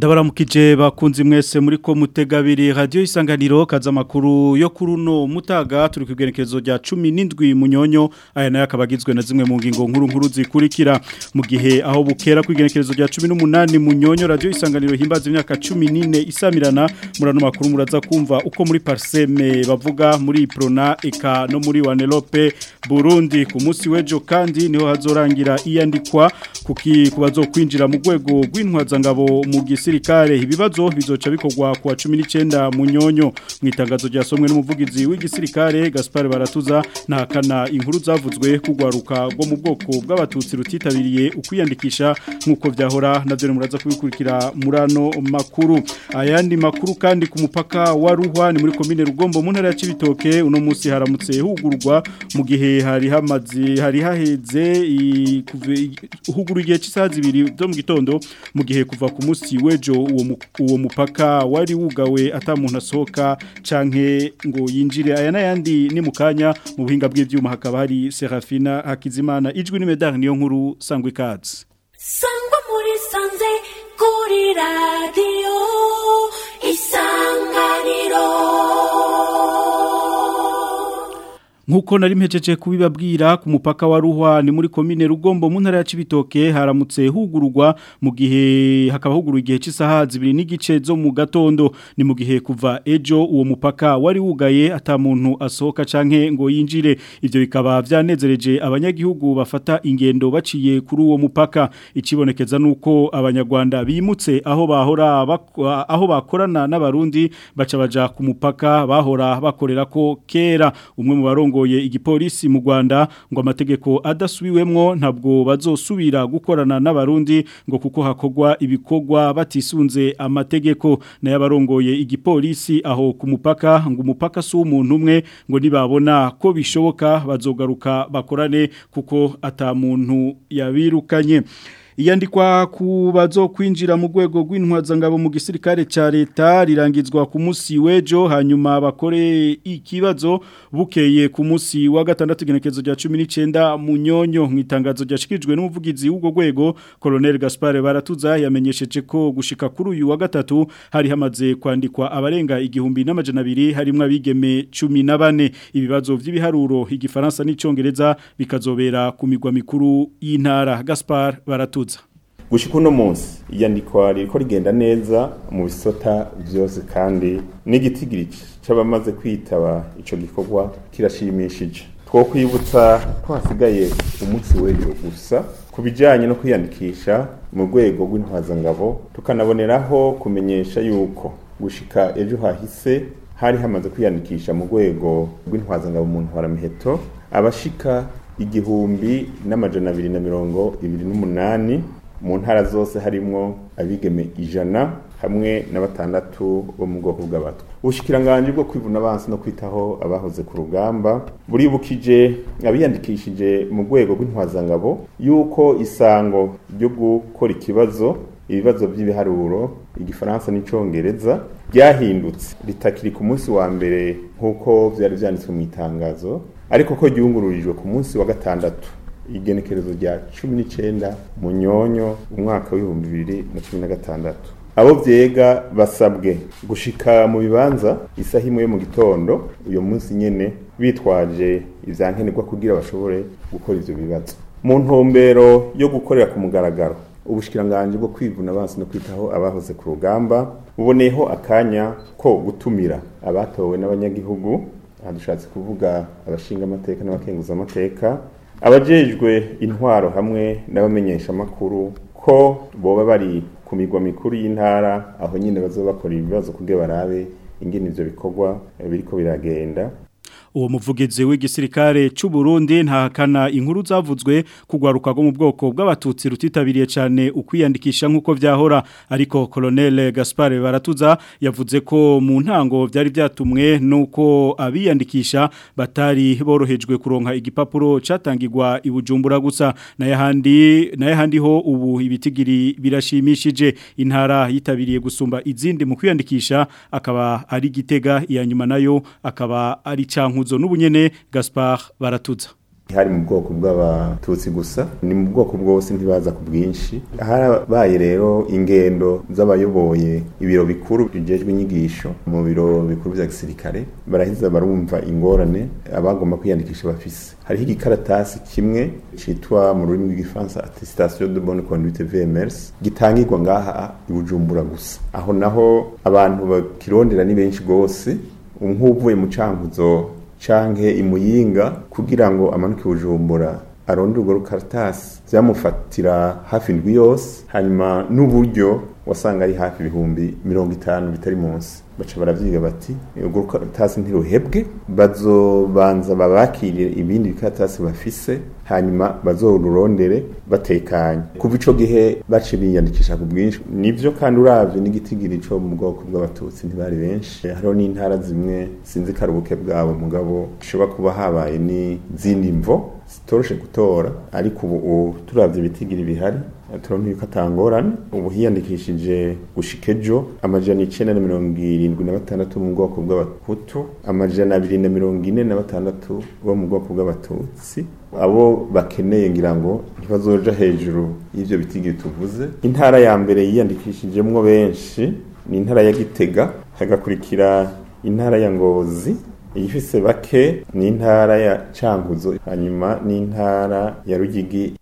ndabaramukije bakunzi mwese muri ko mutegabiri radio isanganiro kaza makuru yo kuruno mutaga turi kwigerekezo rya 17 munyonyo aya nayo akabagizwe na zimwe mu ngingo nkuru nkuru zikurikira mu gihe aho bukera kwigerekezo rya 18 munyonyo radio isanganiro himbaza imyaka 14 isamirana murano makuru muraza kumva uko muri parseme bavuga muri prona eka no muri wanelope Burundi ku munsi wejo kandi niho hazorangira iyandikwa kuki kubazo kwinjira mu rwego rw'intwazangabo mu gisirikare ibibazo bizoca bikorwa ku wa 19 munyonyo mu itangazo ryasomwe n'umuvugizi w'igisirikare Gaspar Baratuza nahakana inkuru zavuzwe kugwaruka rwo mu bwoko bw'abatutsi rutitabiriye ukwiyandikisha nkuko vyahora navyo muraza kubikurikira murano makuru ayandi makuru kandi ku mupaka wa Ruhwa ni muri commune Rugombo mu ntara ya Cibitoke uno munsi haramutse hugurwa mu gihe hari hamazi hari haheze huguru igihe cy'isaha zibiri zo mu gitondo mu gihe kuva ku munsi wejo uwo uwo mupaka wari wugawe atamuntu asohoka canke ngo yinjire aya nayandi ni mukanya mu buhinga bw'ivyuma hakaba hari Serafina Hakizimana ijwi ni medal niyo nkuru sangwa ikaze sangwa muri sanze kuri radio isanganiro Nkuko nari mpejeje kubibabwira ku mupaka wa Ruhwa ni muri commune Rugombo mu ntara ya Cibitoke haramutse hugururwa mu gihe hakaba huguru igihe cy'isaha zibiri n'igice zo mu gatondo ni mu gihe kuva ejo uwo mupaka wari wugaye ata muntu asohoka canke ngo yinjire ivyo bikaba vyanezereje abanyagihugu bafata ingendo baciye kuri uwo mupaka ikibonekeza nuko abanyarwanda bimutse aho bahora bak- aho bakorana n'abarundi baca baja ku mupaka bahora bakorera ko kera umwe mu barongo arongoye igipolisi mu Rwanda ngo amategeko adasubiwemwo ntabwo bazosubira gukorana n'abarundi ngo kuko hakogwa ibikorwa batisunze amategeko naye abarongoye igipolisi aho ku mupaka ngo umupaka si umuntu umwe ngo nibabona ko bishoboka bazogaruka bakorane kuko ata muntu yabirukanye Iyandikwa ku bazo kwinjira mu rwego rw'intwazangabo mu gisirikare ca leta rirangizwa ku munsi wejo hanyuma bakore ikibazo bukeye ku munsi wa gatandatu genekezo rya 19 mu nyonyo mu itangazo ryashikijwe n'umuvugizi w'ubwo rwego Colonel Gaspar Baratuza yamenyesheje ko gushika kuri uyu wa gatatu hari hamaze kwandikwa abarenga igihumbi n'amajana abiri harimwo abigeme 14 ibibazo vy'ibiharuro igifaransa n'icongereza bikazobera ku migwa mikuru y'intara Gaspar Baratuza gushika uno munsi iyandikwa ririko rigenda neza mu bisota vyose kandi n'igitigiri c'abamaze kwitaba ico gikorwa kirashimishije twokwibutsa ko hasigaye umunsi w'ejo gusa ku bijanye no kwiyandikisha mu rwego rw'intwazangabo tukanaboneraho kumenyesha yuko gushika ejo hahise hari hamaze kwiyandikisha mu rwego rw'intwazangabo mu ntwaramiheto abashika igihumbi n'amajana abiri na mirongo ibiri n'umunani mu ntara zose harimwo abigeme ijana hamwe na batandatu bo mu bwoko bw'abatwa ubushikiranganje bwo kwivuna abansi no kwitaho abahoze ku rugamba buribukije abiyandikishije mu rwego rw'intwazangabo yuko isango ryo gukora ikibazo ibibazo by'ibiharuro igifaransa n'icongereza ryahindutse ritakiri ku munsi wa mbere nk'uko byari byanditswe mu itangazo ariko ko ryungururijwe ku munsi wa gatandatu igenekerezo rya cumi n'icyenda mu nyonyo umwaka w'ibihumbi bibiri na cumi na gatandatu abo byega basabwe gushika mu bibanza isaha imwe yo mu gitondo uyu munsi nyine bitwaje ibyankenerwa kugira bashobore gukora ibyo bibazo mu ntumbero yo gukorera ku mugaragaro ubushikiranganje bwo kwivuna abansi no kwitaho abahoze ku rugamba buboneyeho akanya ko gutumira abatowe n'abanyagihugu aha dushatse kuvuga abashinga amateka n'abakenguza amateka abajejwe intwaro hamwe n'abamenyesha amakuru ko boba bari ku migwa mikuru y'intara aho nyine bazoba bakora ibibazo kugira barabe ingene ivyo bikorwa biriko biragenda uwo muvugizi w'igisirikare cy'u Burundi ntahakana inkuru zavuzwe kugwaruka rwo mu bwoko bw'abatutsi rutitabiriye cyane ukwiyandikisha nk'uko vyahora ariko Colonel Gaspar Baratuza yavuze ko mu ntango byari byatumwe nuko abiyandikisha batari borohejwe kuronka igipapuro catangirwa ibujumbura gusa naye handi naye handi ho ubu ibitigiri birashimishije intara yitabiriye gusumba izindi mu kwiyandikisha akaba ari gitega iya nyuma nayo akaba ari canku nkuzo n'ubunyene Gaspard baratuza hari mu bwoko bw'abatutsi gusa ni mu bwoko bwose ntibaza ku bwinshi harabaye rero ingendo z'abayoboye ibiro bikuru bijejwe inyigisho mu biro bikuru vya gisirikare baraheza barumva ingorane abagomba kwiyandikisha bafise hariho igikaratasi kimwe citwa mu rurimi rw'igifaransa attestation de bonne conduite VMRS gitangirwa ngaha i Bujumbura gusa aho naho abantu bakirondera ni benshi gose nk'uvuye mu cankuzo canke imuyinga kugira ngo amanuke bujumbura aronde urwo rukaratasi vyamufatira hafi indwi yose hanyuma n'uburyo wasanga ari hafi ibihumbi mirongo itanu bitari munsi baca baravyiga bati urwo rukaratasi ntiruhebwe bazobanza babakirire ibindi bikaratasi bafise hanyuma bazorurondere batekanye kuva ico gihe baci biyandikisha ku bwinshi nivyo kandi uravye n'igitigiri co mu bwoko bw'abatutsi ntibari benshi hariho n'intara zimwe sinzi karubuke bwabo mugabo bishobora kuba habaye n'izindi mvo zitoroshe gutora ariko ubu turavye ibitigiri bihari turabona yuko atangorane ubu hiyandikishije gushika ejo amajana icenda na mirongo irindwi na batandatu mu bwoko bw'abahutu amajana abiri na mirongo ine na batandatu bo mu bwoko bw'abatutsi abo bakeneye ngira ngo ntibazoja hejuru y'ivyo bitigiri tuvuze intara ya mbere yiyandikishijemwo benshi ni intara ya gitega hagakurikira intara ya ngozi iyifise bake ni intara ya cankuzo hanyuma n'intara ya rugigi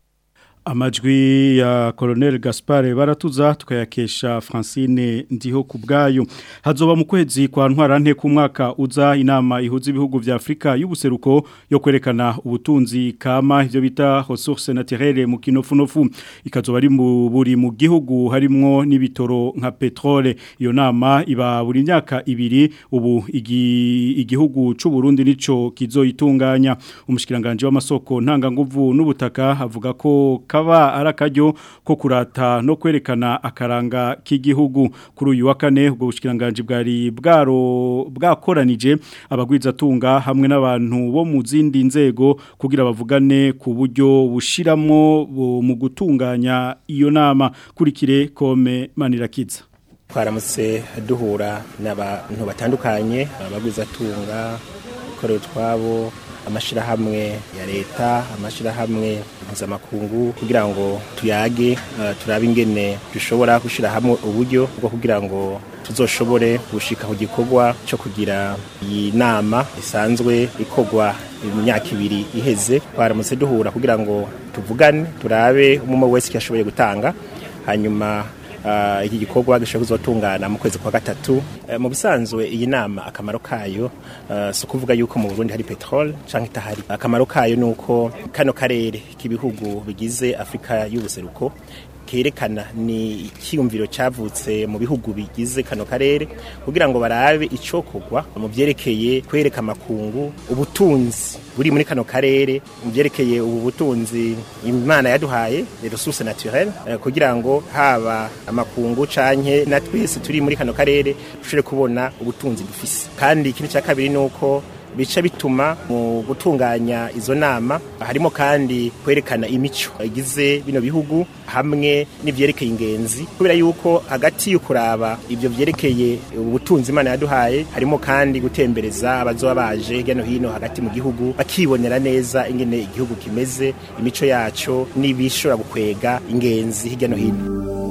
amajwi ya Colonel Gaspard baratuza tukayakesha Francine ndiho kubgayo hazoba mu kwezi kwa ntwarante ku mwaka uza inama ihuza ibihugu vya Afrika y'ubuseruko yo kwerekana ubutunzi kama ivyo bita ressources naturelles mu kinofunofu ikazoba ari mu buri mu gihugu harimwo n'ibitoro nka petrole iyo nama iba buri myaka ibiri ubu igi, igihugu c'u Burundi nico kizoyitunganya umushikiranganje w'amasoko ntanga nguvu n'ubutaka avuga ko kaba arakaryo ko kurata no kwerekana akaranga k'igihugu kuri uyu wa kane ubwo bushikiranganje bwari bwaro bwakoranije abagwiza tunga hamwe n'abantu bo mu zindi nzego kugira bavugane ku buryo bushiramo mu gutunganya iyo nama kurikire kome manirakiza twaramutse duhura n'abantu batandukanye abagwiza tunga ikorera utwabo amashirahamwe ya leta amashirahamwe mpuzamakungu kugira ngo tuyage uh, turabe ingene dushobora gushira hamwe uburyo bwo kugira ngo tuzoshobore gushika ku gikorwa cyo kugira iyi nama isanzwe ikorwa imyaka ibiri iheze twaramutse duhura kugira ngo tuvugane turabe umwe wese yashoboye gutanga hanyuma uh, iki gikorwa gishobora kuzotungana mu kwezi kwa gatatu uh, mu bisanzwe iyi nama akamaro kayo uh, si ukuvuga yuko mu Burundi hari petrol canke itahari akamaro kayo nuko kano karere k'ibihugu bigize Afrika y'ubuseruko kerekana ni ikiyumviro cyavutse mu bihugu bigize kano karere kugira ngo barabe icokogwa mu byerekeye kwereka amakungu ubutunzi buri muri kano karere mu byerekeye ubu butunzi imana yaduhaye ressources naturelles eh, kugira ngo haba amakungu canke na twese turi muri kano karere dushobore kubona ubutunzi dufise kandi ikindi cya kabiri nuko bica bituma mu gutunganya izo nama harimo kandi kwerekana imico igize bino bihugu hamwe n'ivyerekeye ingenzi kubera yuko hagati y'ukuraba ivyo vyerekeye ubutunzi imana yaduhaye harimo kandi gutembereza abazoba baje hirya no hino hagati mu gihugu bakibonera neza ingene igihugu kimeze imico yaco n'ibishobora gukwega ingenzi hirya no hino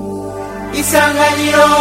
isanganiro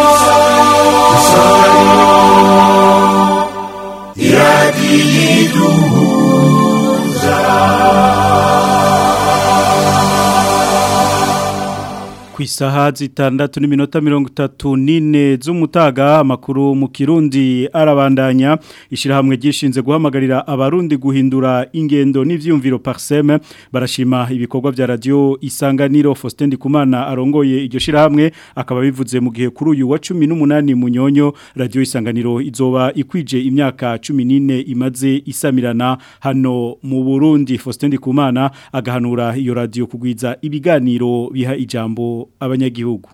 ku isaha zitandatu n'iminota mirongo itatu n'ine z'umutaga amakuru mu kirundi arabandanya ishyirahamwe ryishinze guhamagarira abarundi guhindura ingendo n'ibyiyumviro pariseme barashima ibikorwa bya radiyo isanganiro Faustin Ndikumana arongoye iryo shyirahamwe akaba bivuze mu gihe kuri uyu wa cumi n'umunani munyonyo radiyo isanganiro izoba ikwije imyaka cumi n'ine imaze isamirana hano mu burundi Faustin Ndikumana agahanura iyo radiyo kugwiza ibiganiro biha ijambo abanyagihugu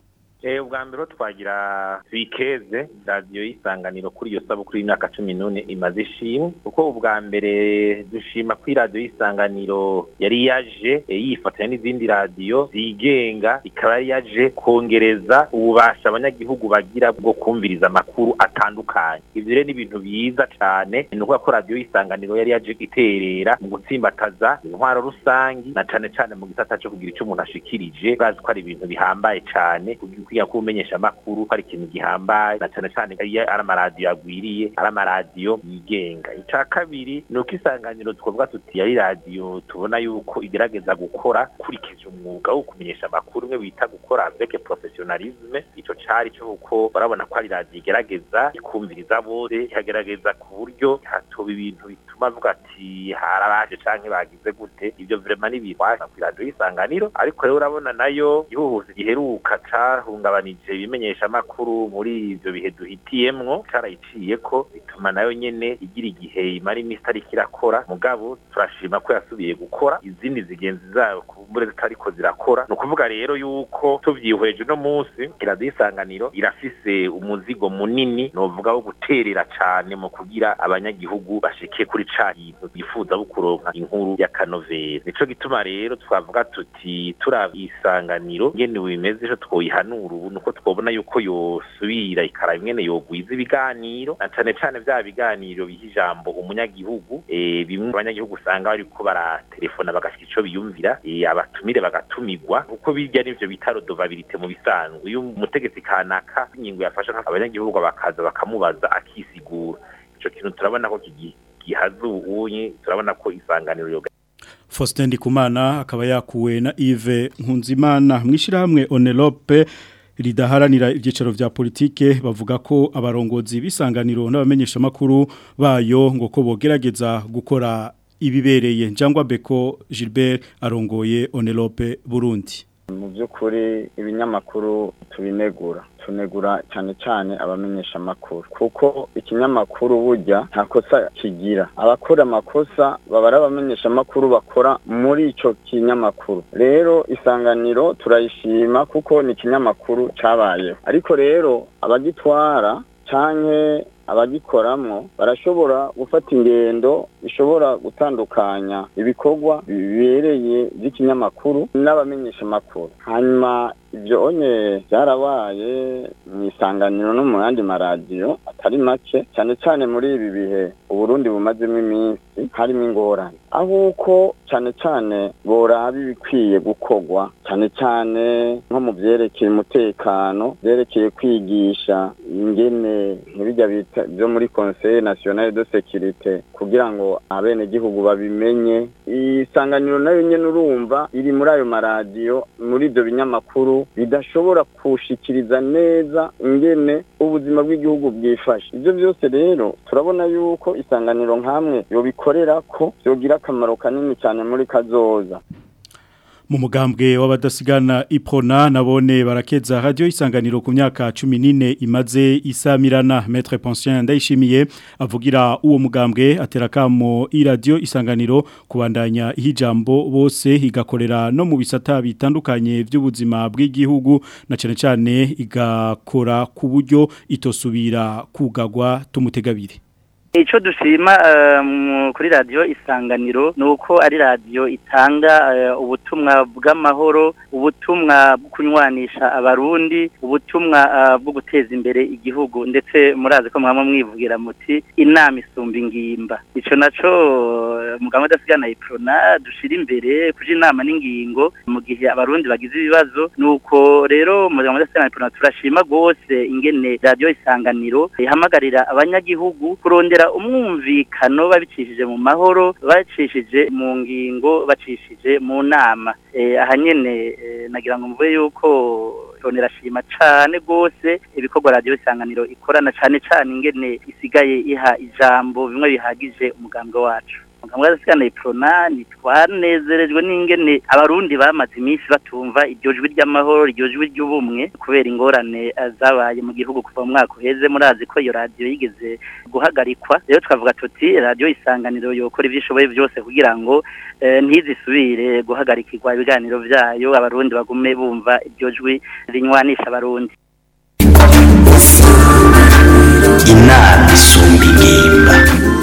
Eh ubwa mbere twagira twikeze radio y'isanganiro kuri iyo sabukuru y'imyaka 14 imaze ishimwe kuko ubwa mbere dushima kuri radio y'isanganiro yari yaje eh, yifatanya n'izindi radio zigenga ikaba yari yaje kongereza ububasha abanyagihugu bagira bwo kumviriza amakuru atandukanye ivyo rero ni ibintu biza cane ni ukuvuga ko radio y'isanganiro yari yaje iterera mu gutsimbataza intwaro rusangi na cane cane mu gisata cyo kugira ico umuntu ashikirije bazi ko ari ibintu bihambaye cane kugira ko umenyesha amakuru ko ari ikintu gihambaye na cane cane iyo ari amaradiyo agwiriye ari amaradiyo yigenga ica kabiri ni uko isanganiro twavuga tuti yari radiyo tubona yuko igerageza gukora kurikije umwuga wo kumenyesha amakuru umwe bita gukora avec professionnalisme ico cari cyo kuko barabona ko ari radiyo igerageza ikumviriza bose ikagerageza ku buryo hatoba ibintu bituma avuga ati harabaje canke bagize gute ivyo vraiment ni bitwara ku radiyo y'isanganiro ariko rero urabona nayo ihuhuza giheruka cahungabanije ibimenyesha amakuru muri ivyo bihe duhitiyemwo carayiciye ko bituma nayo nyene igira igihe imara imisi itariko irakora mugabo turashima ko yasubiye gukora izindi zigenzi zayo kumbure zitariko zirakora ni ukuvuga rero yuko tuvyihweje uno munsi iradiyo y'isanganiro irafise umuzigo munini novuga wo guterera cane mu kugira abanyagihugu bashike kuri ca kintu bifuza bo kuronka inkuru ya kanovera nico gituma rero twavuga tuti turaba isanganiro ngene bimeze ico twoyihanura ubu nuko twobona yuko yosubira ikaraba ingene yogwiza ibiganiro na cane cane vya biganiro biha ijambo umunyagihugu eh, bimwe abanyagihugu usanga bariko baratelefona bagashika ico biyumvira eh, abatumire bagatumirwa kuko birya nivyo bita rodovabilite mu bisanzwe iyo umutegetsi kanaka ingingo yafashe abanyagihugu bakaza bakamubaza akisigura ico kintu turabona ko kigi gihazu unye turabona ko isanganiro yoga Faustin Ndikumana akaba yakuwe na Yves Nkunzimana mwishirahamwe Onelope ridaharanira ibyicaro vya politike bavuga ko abarongozi bisanganiro n'abamenyesha makuru bayo ngo ko bogerageza gukora ibibereye njangwa Beko Gilbert arongoye Onelope Burundi mu by'ukuri ibinyamakuru tubinegura tunegura cyane cyane abamenyesha amakuru kuko ikinyamakuru burya nta kosa kigira abakora amakosa baba ari abamenyesha amakuru bakora muri icyo kinyamakuru rero isanganiro turayishima kuko ni ikinyamakuru cyabayeho ariko rero abagitwara cyane abagikoramwo barashobora gufata ingendo ishobora gutandukanya ibikorwa bibereye by'ikinyamakuru n'abamenyesha amakuru hanyuma ibyo onye byarabaye mu isanganiro no mu yandi maradiyo atari make cyane cyane muri ibi bihe uburundi bumazemo iminsi harimo ingorane aho uko cyane cyane boraba ibikwiye gukorwa cyane cyane nko mu byerekeye umutekano byerekeye kwigisha ingene nk'ibijya bita byo muri conseil national de sécurité kugira ngo abenegihugu babimenye isanganiro nayo nyene urumva iri muri ayo maradiyo muri ibyo binyamakuru bidashobora kushikiriza neza ingene ubuzima bw'igihugu bwifashe ibyo byose rero turabona yuko isanganiro nk'amwe yobikorera ko byogira akamaro kanini cyane muri kazoza mu mugambwe w'abadasigana ipona nabone barakeza radio isanganiro ku myaka 14 imaze isamirana maître Pensien ndayishimiye avugira uwo mugambwe aterakamo i radio isanganiro kubandanya ihijambo bose igakorera no mu bisata bitandukanye by'ubuzima bw'igihugu na cyane cyane igakora ku buryo itosubira kugagwa tumutegabire Ico dushima uh, kuri radio isanganiro nuko ari radio itanga uh, ubutumwa bw'amahoro ubutumwa kunywanisha abarundi ubutumwa uh, bwo guteza imbere igihugu ndetse murazi ko mwamwe mwivugira muti inama isumba ingimba ico naco muganga dasigana iprona dushira imbere kuja inama n'ingingo mu gihe abarundi bagize ibibazo nuko rero muganga dasigana iprona turashima gose ingene radio isanganiro ihamagarira abanyagihugu kurondera umwumvikano babicishije mu mahoro bacishije mu ngingo bacishije mu nama aha nyine nagira ngo mvuge yuko irashima cyane rwose ibikorwa radiyo isanganiro ikorana cyane cyane ingene isigaye iha ijambo bimwe bihagije umugambwe wacu mugambwe w'adasigana iprona ntitwanezerejwe n'ingene abarundi bamaze iminsi batumva iryo jwi ry'amahoro iryo jwi ry'ubumwe kubera ingorane eh, zabaye mu gihugu kuva mu mwaka uheze murazi ko iyo radiyo yigeze guhagarikwa rero twavuga tuti radiyo isanganiro yokora ibyo ishoboye byose kugira ngo eh, ntizisubire guhagarikirwa ibiganiro byayo abarundi bagume bumva iryo jwi rinywanisha abarundi inama isumba ingimba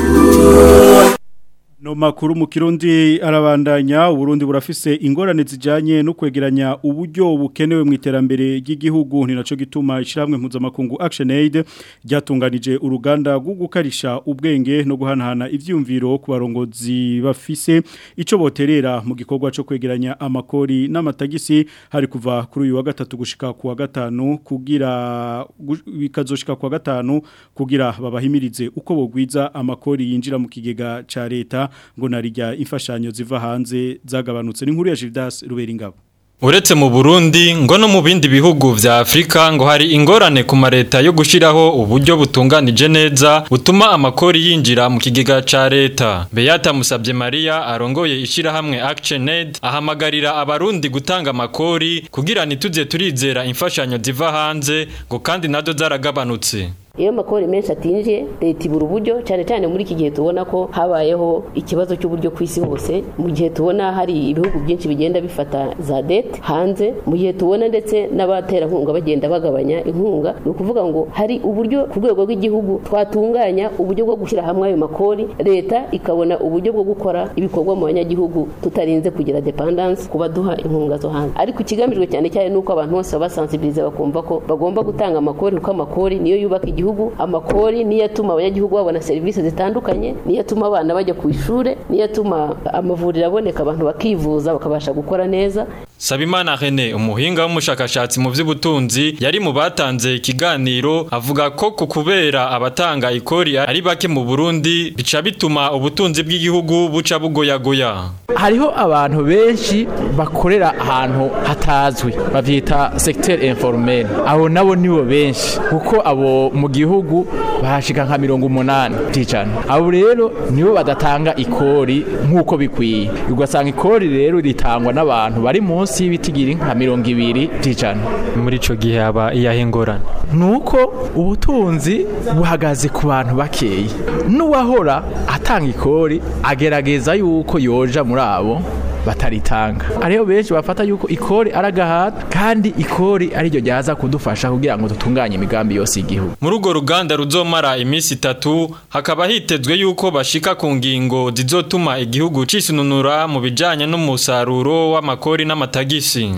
No makuru mu kirundi arabandanya uburundi burafise ingorane zijanye no kwegeranya uburyo bukenewe mu iterambere ry'igihugu ni naco gituma ishiramwe mpuzamakungu Action Aid ryatunganije uruganda rwo gukarisha ubwenge no guhanahana ivyumviro ku barongozi bafise ico boterera mu gikorwa cyo kwegeranya amakori n'amatagisi hari kuva kuri uyu wa gatatu gushika ku wa gatanu kugira gu- bikazoshika ku wa gatanu kugira babahimirize uko bogwiza amakori yinjira mu kigega ca leta ngo narijya imfashanyo ziva hanze zagabanutse n'inkuru ya Gildas Ruberingabo Uretse mu Burundi ngo no mu bindi bihugu vya Afrika ngo hari ingorane ku mareta yo gushiraho uburyo butunganije neza butuma amakori yinjira mu kigega ca leta. Beata Musabye Maria arongoye ishirahamwe Action Aid ahamagarira abarundi gutanga amakori kugira nituze turizera imfashanyo ziva hanze ngo kandi nazo zaragabanutse. iyo amakori menshi atinjiye leta ibura uburyo cyane cyane muri iki gihe tubona ko habayeho ikibazo cy'uburyo ku isi hose mu gihe tubona hari ibihugu byinshi bigenda bifata za dete hanze mu gihe tubona ndetse n'abaterankunga bagenda bagabanya inkunga ni ukuvuga ngo hari uburyo ku rwego rw'igihugu twatunganya uburyo bwo gushyira hamwe ayo makori leta ikabona uburyo bwo gukora ibikorwa mu banyagihugu tutarinze kugira dependance ku baduha inkunga zo hanze ariko ikigamijwe cyane cyane ni uko abantu bose babasansibiriza bakumva ko bagomba gutanga amakori kuko amakori niyo yubaka igihugu igihugu amakori niyo atuma abanyagihugu babona serivisi zitandukanye niyo atuma abana bajya ku ishuri niyo atuma amavuriro aboneka abantu bakivuza bakabasha gukora neza Sabimana René umuhinga w'umushakashatsi mu by'ubutunzi yari mu batanze ikiganiro avuga ko ku kubera abatanga ikori ari bake mu Burundi bica bituma ubutunzi bw'igihugu buca bugoyagoya hariho abantu benshi bakorera ahantu hatazwi bavyita secteur informel abo nabo nibo benshi kuko abo mu gihugu bahashika nka mirongo umunani ticana abo rero nibo badatanga ikori nk'uko bikwiye ugasanga ikori rero ritangwa n'abantu bari munsi y'ibitigiri nka mirongo ibiri ticana muri ico gihe haba iyahe ngorane nuko ubutunzi buhagaze ku bantu bakeyi n'uwahora atanga ikori agerageza yuko yoja muri abo bataritanga ariyo benshi bafata yuko ikori aragahata kandi ikori ariryo ryaza kudufasha kugira ngo dutunganye imigambi yose y'igihugu muri urwo ruganda ruzomara iminsi itatu hakaba hitezwe yuko bashika ku ngingo zizotuma igihugu cisununura mu bijanye n'umusaruro w'amakori n'amatagisi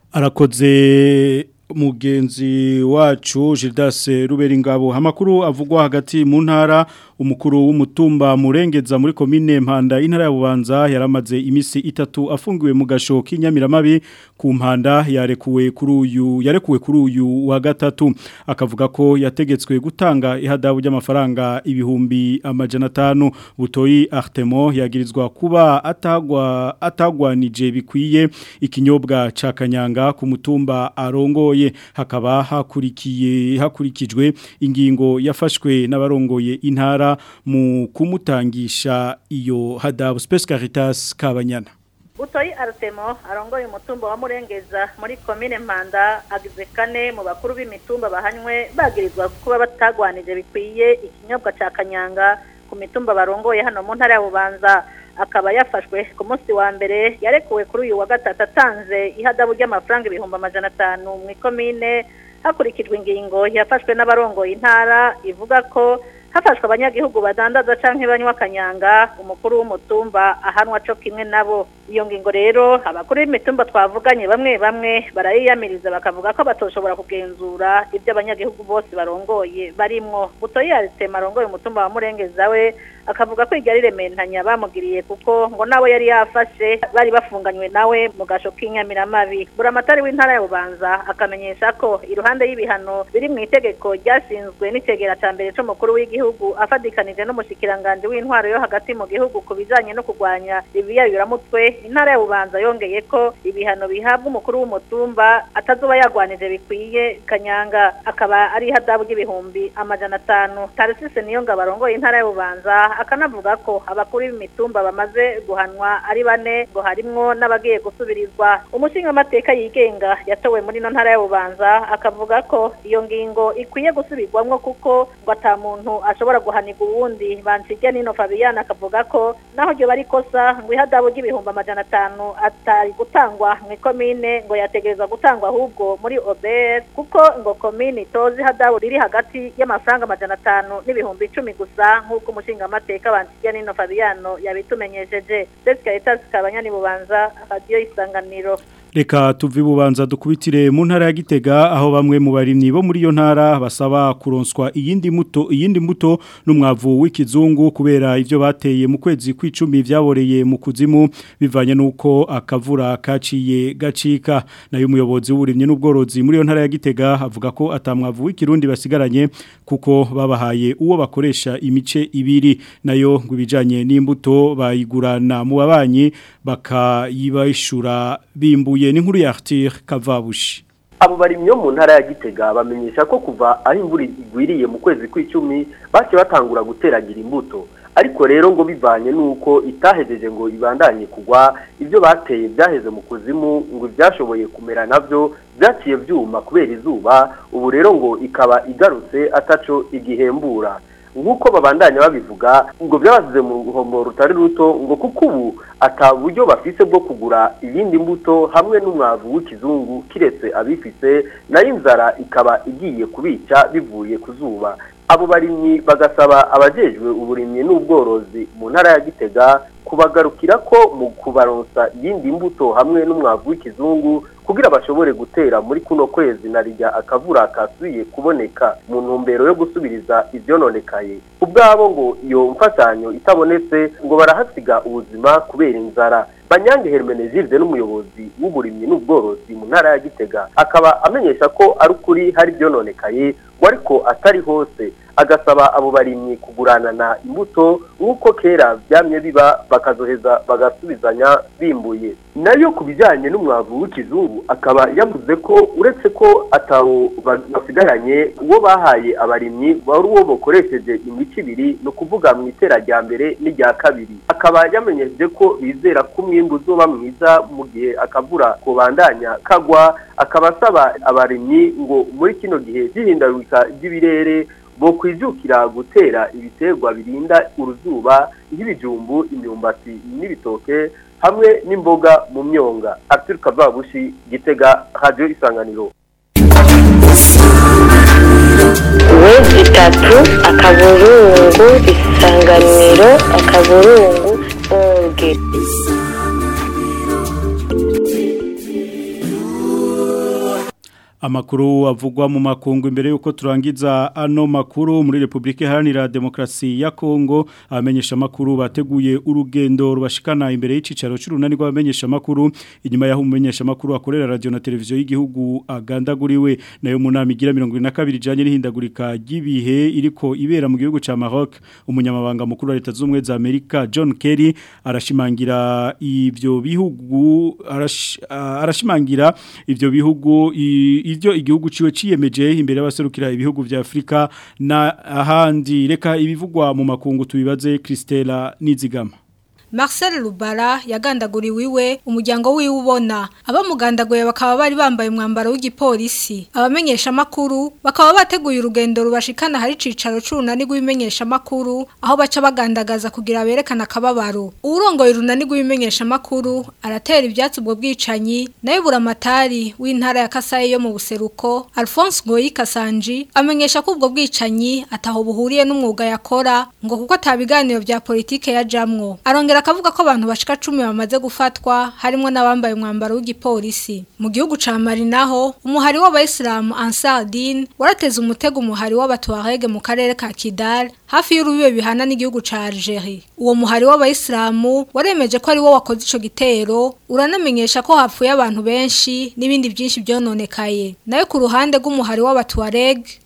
arakoze mugenzi wacu Gildas Ruberingabo amakuru avugwa hagati mu ntara umukuru w'umutumba murengeza muri komine mpanda intara ya Bubanza yaramaze imisi itatu afungiwe mu gasho k'inyamiramabi ku mpanda yarekuwe kuri uyu yarekuwe kuri uyu wa gatatu akavuga ko yategetswe gutanga ihadabu ry'amafaranga ibihumbi amajana atanu butoyi Artemo yagirizwa kuba atagwa atagwanije bikwiye ikinyobwa ca kanyanga ku mutumba arongoye hakaba hakurikiye hakurikijwe ingingo yafashwe n'abarongoye intara mu kumutangisha iyo hadabu Space Caritas Kabanyana Butoyi Artemo arongoye umutumba wa Murengeza muri komine Mpanda agize kane mu bakuru b'imitumba bahanywe bagirizwa kuba batagwanije bikwiye ikinyobwa ca kanyanga ku mitumba barongoye hano mu ntara ya Bubanza akaba yafashwe ku munsi wa mbere yarekuwe kuri uyu wa gatatu atanze ihadabu ry'amafaranga ibihumbi amajana atanu mu ikomine hakurikijwe ingingo yafashwe n'abarongoye intara ivuga ko hafashwe abanyagihugu badandaza canke banywa kanyanga umukuru w'umutumba ahanwa co kimwe nabo iyo ngingo rero abakuru b'imitumba twavuganye bamwe bamwe barayiyamiriza bakavuga ko batoshobora kugenzura ibyo abanyagihugu bose barongoye barimwo butoyi yaritema arongoye umutumba wa murengeza we akavuga ko iryo ari rementanya bamugiriye kuko ngo nawe yari yafashe bari bafunganywe nawe mu gasho k'inyamiramabi buramatari w'intara ya bubanza akamenyesha ko iruhande y'ibihano biri mu itegeko ryashinzwe n'icegera ca mbere c'umukuru w'igihugu afadikanije n'umushikiranganje w'intwaro yo hagati mu gihugu ku bijanye no kurwanya ibiyayuramutwe mbere intara ya bubanza yongeye ko ibihano bihabwa umukuru w'umutumba atazuba yagwanije bikwiye kanyanga akaba ari ihadabu ry'ibihumbi amajana atanu tarisise niyo ngo abarongoye intara ya bubanza akanavuga ko abakuru b'imitumba bamaze guhanwa ari bane ngo harimwo n'abagiye gusubirizwa umushingamateka yigenga yatowe muri ino ntara ya bubanza akavuga ko iyo ngingo ikwiye gusubirwamwo kuko ngo ata muntu ashobora guhanirwa uwundi banshirya nino Fabiana akavuga ko naho ryo bari kosa ngo ihadabu ry'ibihumbi amajana atanu atari gutangwa mu ikomine ngo yategerezwa gutangwa ahubwo muri OBR kuko ngo komine itozi ihadabu riri hagati y'amafaranga amajana atanu n'ibihumbi icumi gusa nk'uko umushingamateka banshirya nino Fabiano yabitumenyesheje Jessica Etas Kabanyani Bubanza Radio Isanganiro Reka tuvi bubanza dukubitire mu ntara ya Gitega aho bamwe mu barimyi bo muri iyo ntara basaba kuronswa iyindi muto iyindi mbuto n'umwavu w'ikizungu kubera ivyo bateye mu kwezi kw'icumi vyaboreye mu kuzimu bivanye nuko akavura kaciye gacika nayo umuyobozi w'uburimyi n'ubworozi muri iyo ntara ya Gitega avuga ko atamwavu w'ikirundi basigaranye kuko babahaye uwo bakoresha imice ibiri nayo ngo ibijanye n'imbuto bayigurana mu babanyi bakayibashura bimbuye n'inkuru ya Arthur Kavabushi abo barimyi bo mu ntara ya Gitega bamenyesha ko kuva aho imvura igwiriye mu kwezi kw'icumi bace batangura guteragira imbuto ariko rero ngo bivanye nuko itahejeje ngo ibandanye kugwa ibyo bateye byaheze mu kuzimu ngo ibyashoboye kumera navyo byaciye byuma kubera izuba ubu rero ngo ikaba igarutse ataco igihembura nk'uko babandanya babivuga ngo byabazize mu ruhombo rutari ruto ngo kuko ubu ata buryo bafise bwo kugura iyindi mbuto hamwe n'umwavu w'ikizungu kiretse abifise nayo inzara ikaba igiye kubica bivuye ku zuba abo barimyi bagasaba abajejwe uburimyi n'ubworozi mu ntara ya gitega kubagarukira ko mu kubaronsa iyindi mbuto hamwe n'umwavu w'ikizungu kugira bashobore gutera muri kuno kwezi na rijya akavura kasubiye kuboneka mu ntumbero yo gusubiriza ivyononekaye ubwabo ngo iyo mfashanyo itabonetse ngo barahasiga ubuzima kubera inzara banyange hermenegilde n'umuyobozi w'uburimyi n'ubworozi mu ntara ya gitega akaba amenyesha ko ari ukuri hari ivyononekaye ngo ariko atari hose agasaba abo barimyi kuguranana imbuto nk'uko kera byamye biba bakazoheza bagasubizanya bimbuye nayo ku bijyanye n'umwavu w'ikizungu akaba yavuze ko uretse ko atawo basigaranye uwo bahaye abarimyi wari uwo bakoresheje imico ibiri ni ukuvuga mu itera rya mbere n'irya kabiri akaba yamenyesheje ko bizera ko umwimbu uzoba mwiza mu gihe akavura kubandanya kagwa akaba asaba abarimyi ngo muri kino gihe by'ihindagurika ry'ibirere bo kwijukira gutera ibiterwa birinda uruzuba nk'ibijumbu imyumbati n'ibitoke hamwe n'imboga mu myonga Arthur Kavabushi gitega radio isanganiro wezi itatu akaburungu isanganiro akaburungu orge Amakuru avugwa mu makungu imbere yuko turangiza ano makuru muri Republika Iharanira Demokrasi ya Kongo abamenyesha makuru bateguye urugendo rubashikana imbere y'icicaro c'urunani rw'abamenyesha makuru inyuma yaho umumenyesha makuru akorera radio na televiziyo y'igihugu agandaguriwe nayo mu nama igira 22 janye n'ihindagurika ry'ibihe iriko ibera mu gihugu ca Maroc umunyamabanga mukuru wa leta z'umwe za Amerika John Kerry arashimangira ivyo bihugu arash, arashimangira ivyo bihugu i, ivyo igihugu ciwe ciyemeje imbere y'abaserukira ibihugu vya Afrika na ahandi reka ibivugwa mu makungu tubibaze Christella Nizigama Marcel Lubara yagandaguriwe iwe umuryango wiwe ubona abamugandaguye bakaba bari bambaye umwambaro w'igipolisi abamenyesha makuru bakaba bateguye urugendo rubashikana hari cicaro c'urunani rw'ibimenyesha makuru aho baca bagandagaza kugira berekana akababaro urongoye urunani rw'ibimenyesha makuru aratera ivyatsi ubwo bwicanyi nayo buramatari w'intara ya Kasai yo mu buseruko Alphonse Ngoyi Kasanji amenyesha ko ubwo bwicanyi ataho buhuriye n'umwuga yakora ngo kuko atabiganiro vya politike yajamwo arongera akavuga ko abantu bashika 10 bamaze gufatwa harimo n'abambaye umwambaro w'igipolisi mu gihugu ca Mali naho umuhari w'abayisilamu Ansar Din warateze umutego umuhari w'abatuarege mu karere ka Kidal hafi y'urubibe bihana n'igihugu ca Algeria uwo muhari w'abayisilamu waremeje ko ari wo wakoze ico gitero uranamenyesha ko hapfuye abantu benshi n'ibindi byinshi byononekaye nayo ku ruhande rw'umuhari w'abatuareg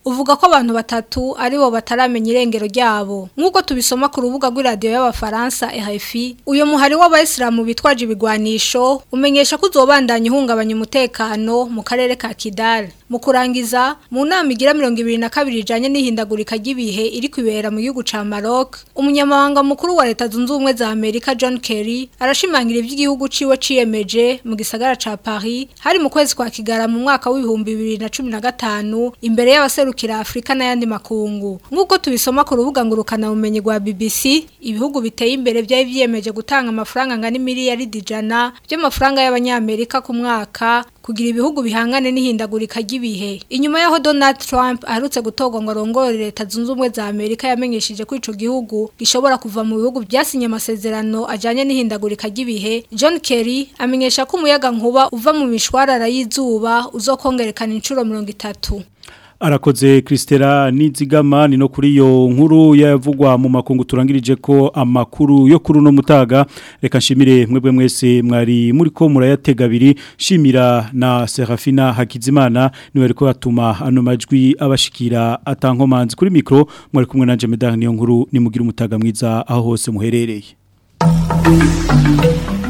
uvuga ko abantu batatu aribo bataramenya irengero ryabo nk'uko tubisoma ku rubuga rw'iradiyo y'abafaransa RFI uyu muhari w'abayisilamu bitwaje ibigwanisho umenyesha ko uzobandanya uhungabanya umutekano mu karere ka Kidal mu kurangiza mu nama igira mirongo ibiri na kabiri ijanye n'ihindagurika ry'ibihe iri kwibera mu gihugu ca Maroc umunyamabanga mukuru wa leta zunze ubumwe za Amerika John Kerry arashimangira ivy'igihugu ciwe ciyemeje mu gisagara ca Paris hari mu kwezi kwa kigara mu mwaka w'ibihumbi bibiri na cumi na gatanu imbere y'abaserukira Afrika n'ayandi makungu nk'uko tubisoma ku rubuga ngurukana bumenyi rwa BBC ibihugu biteye imbere byari vyiyemeje gutanga amafaranga angana miliyaridi ijana by'amafaranga y'abanyamerika ku mwaka kugira ibihugu bihangane n'ihindagurika ry'ibihe inyuma yaho Donald Trump aherutse gutorwa ngo arongore leta zunze ubumwe za Amerika yamenyesheje ko ico gihugu gishobora kuva mu bihugu byasinye amasezerano ajanye n'ihindagurika ry'ibihe John Kerry amenyesha ko umuyaga nkuba uva mu mishwarara y'izuba uzokongerekana inshuro 30 Arakoze Kristera Nizigama ni no kuri yo nkuru yavugwa mu makungu turangirije ko amakuru yo kuri no mutaga reka nshimire mwebwe mwese mwari muri ko murayatega abiri shimira na Serafina Hakizimana niwe ariko atuma ano majwi abashikira atankomanzi kuri mikro mwari kumwe na Jemeda niyo nkuru nimugira umutaga mwiza aho hose muherereye